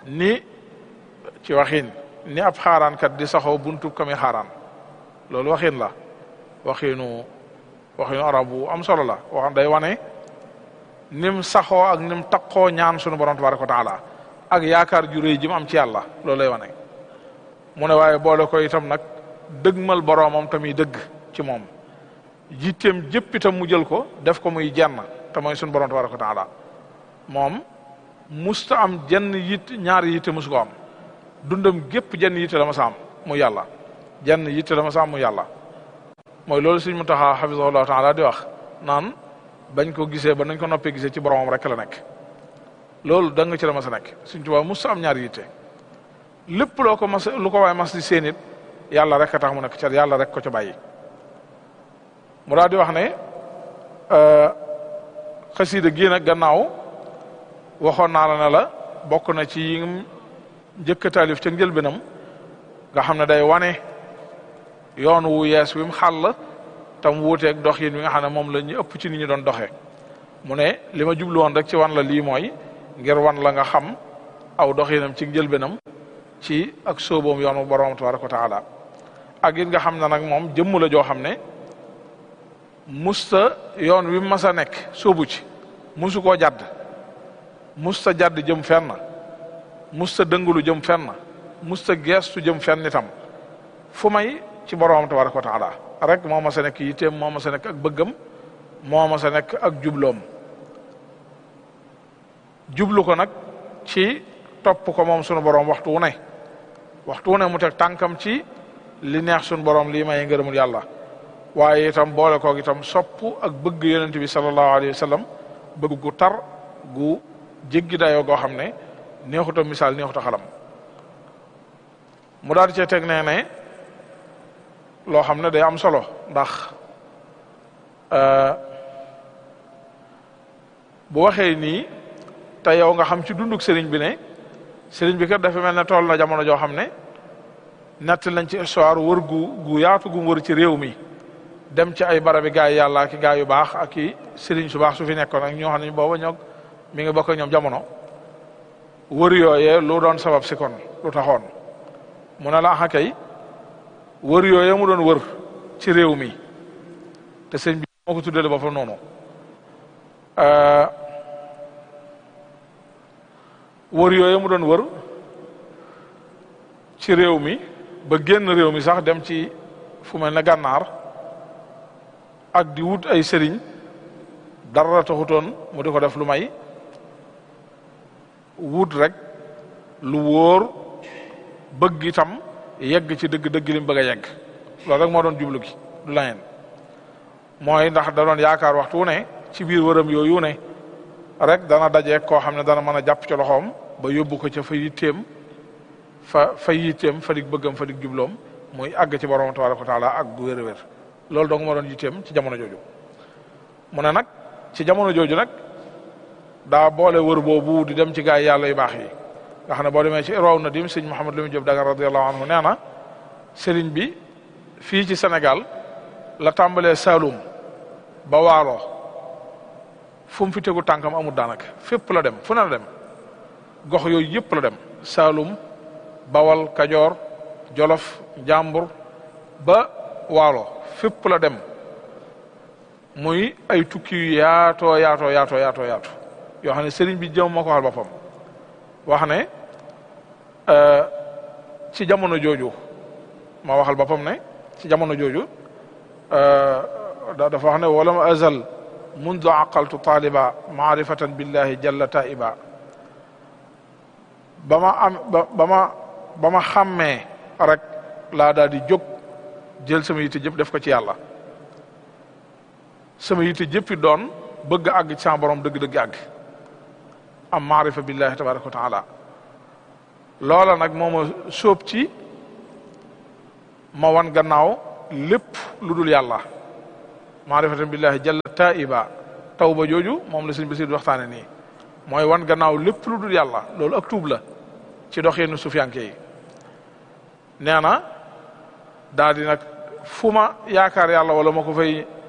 ni ci waxin ni ab xaaraankat di saxoo buntu kami xaaraan loolu waxin la waxinu waxinu arab bu am solo la wax day wane nim saxoo ak nim taqoo ñaan sunu borom tabaraka wa taala ak yaakaar ju réy ji mu am ci yàlla loolu lay wane mu ne waaye boole ko itam nag dëgmal boroomam tamit dëgg ci moom jitteem jëpp itam mu jël ko def ko muy jenn te mooy sunu borom tabaraka wa taala moom musta am jenn yitt ñaari yitte musu ko am dundam gépp jenn yitte la ma sa am mu yàlla jenn yitte la ma sa am mu yàlla mooy loolu suñ mu taxaa xafisahullahu taala di wax naan bañ ko gisee ba nañ ko noppee gisee ci boromam rek la nekk loolu da nga ci la mas a nekk suñ tubaab musta am ñaari yitte lépp loo ko mas lu ko waaye mas di seen it yàlla rek a tax mu nekk ca yàlla rek ko ca bàyyi mu daal di wax ne xasiida gii nag gannaaw waxoon naa la ne la bokk na ci yi njëkk a taalif ca njëlbéenam nga xam ne day wane yoon wu yees wi mu xàll tam wuuteeg dox yin wi nga xam ne moom la ñu ëpp ci nit ñi doon doxee mu ne li ma jublu woon rek ci wan la lii mooy ngir wan la nga xam aw doxinam ci njëlbéenam ci ak sóoboom yoonu borom tabaraka wa taala ak it nga xam ne nag moom jëmm la joo xam ne musta yoon wi mas a nekk sóobu ci musu koo jadd musta jadd jëm fenn musta dëngulu jëm fenn musta geestu jëm fenn itam fu may ci borom tabaraka wa taala rek moo ma sa nekk yitteem moo ma sa nekk ak bëggam moo ma sa nekk ak jubloom jublu ko nag ci topp ko moom sunu borom waxtu wu ne waxtu wu ne mu teg tànkam ci li neex sunu borom lii may ngërëmul yàlla waaye itam boole koog itam sopp ak bëgg yonent bi sallallahu alayhi wa sallam bëgg gu tar gu jéggi dayoo goo xam ne neexuta misaal neexuta xalam mu daal di cee teg nee ne loo xam ne day am solo ndax bu waxee nii te yow nga xam ci dunduk sëriñ bi ne sëriñ bi kat dafa mel ne tool na jamono joo xam ne nett lañ ci histoire wër gu gu yaatu gu wër ci réew mi dem ci ay barabi gaay yàlla ak gaay yu baax ak i sëriñ su baax su fi nekkoon ak ñoo xam ne booba ñoo mi ngi bokk ñoom jamono wër yooyee lu doon sabab si kon lu taxoon mu ne la axa kay wër yooyee mu doon wër ci réew mi te sëñ bi moo ko tuddale boppam noonu wër yooyee mu doon wër ci réew mi ba génn réew mi sax dem ci fu mel ne gànnaar ak di wut ay sëriñ dara taxutoon mu di ko def lu may wut rek lu wóor bëgg itam yegg ci dëgg-dëgg li mu bëgg a yegg loolu rek moo doon jublu gi du laneen mooy ndax da doon yaakaar waxtu wu ne ci biir wëram yooyu ne rek dana dajeeg koo xam ne dana mën a jàpp ci loxoom ba yóbbu ko ca fa yitteem fa fa yitteem fa dig bëggam fa dig jubloom muy àgg ci borom tabaraka wa taala ak gu wér a wér loolu dong moo doon yitteem ci jamono jooju mu ne nag ci jamono jooju nag daa boole wër boobu di dem ci gaay yàlla yu baax yi nga xam ne boo demee ci irwaw na dim sëñ Mouhamed Lamine Diop Dagan radiallahu anhu nee na sëriñ bi fii ci Sénégal la tàmbalee Saloum ba Waalo fu mu fi tegu tànkam amul daanaka fépp la dem fu ne la dem gox yooyu yëpp la dem Saloum Bawal Kajoor Jolof Njàmbur ba Waalo fépp la dem muy ay tukki yu yaatoo yaatoo yaatoo yaatoo yaatu yoo xam ne sëriñ bi jëm moo ko waxal boppam wax ne ci jamono jooju ma waxal boppam ne ci jamono jooju dafa wax ne walam azal mundu aqaltu taliba maarifatan billahi jalla taiba ba ma am ba ma ba ma xàmmee rek laa daal di jóg jël sama yitte jëpp def ko ci yàlla sama yitte jëppi doon bëgg àgg ci sama borom dëgg-dëgg àgg am maarifa billahi tabaraka wa taala loola nag moo ma sóob ci ma wan gannaaw lépp lu dul yàlla maarifatan billahi jalla taiba taw ba jooju moom la sëñ Basiir waxtaane nii mooy wan gannaaw lépp lu dul yàlla loolu ak tuub la ci doxeenu sufiyanke yi nee na daal di nag fu ma yaakaar yàlla wala ma ko fay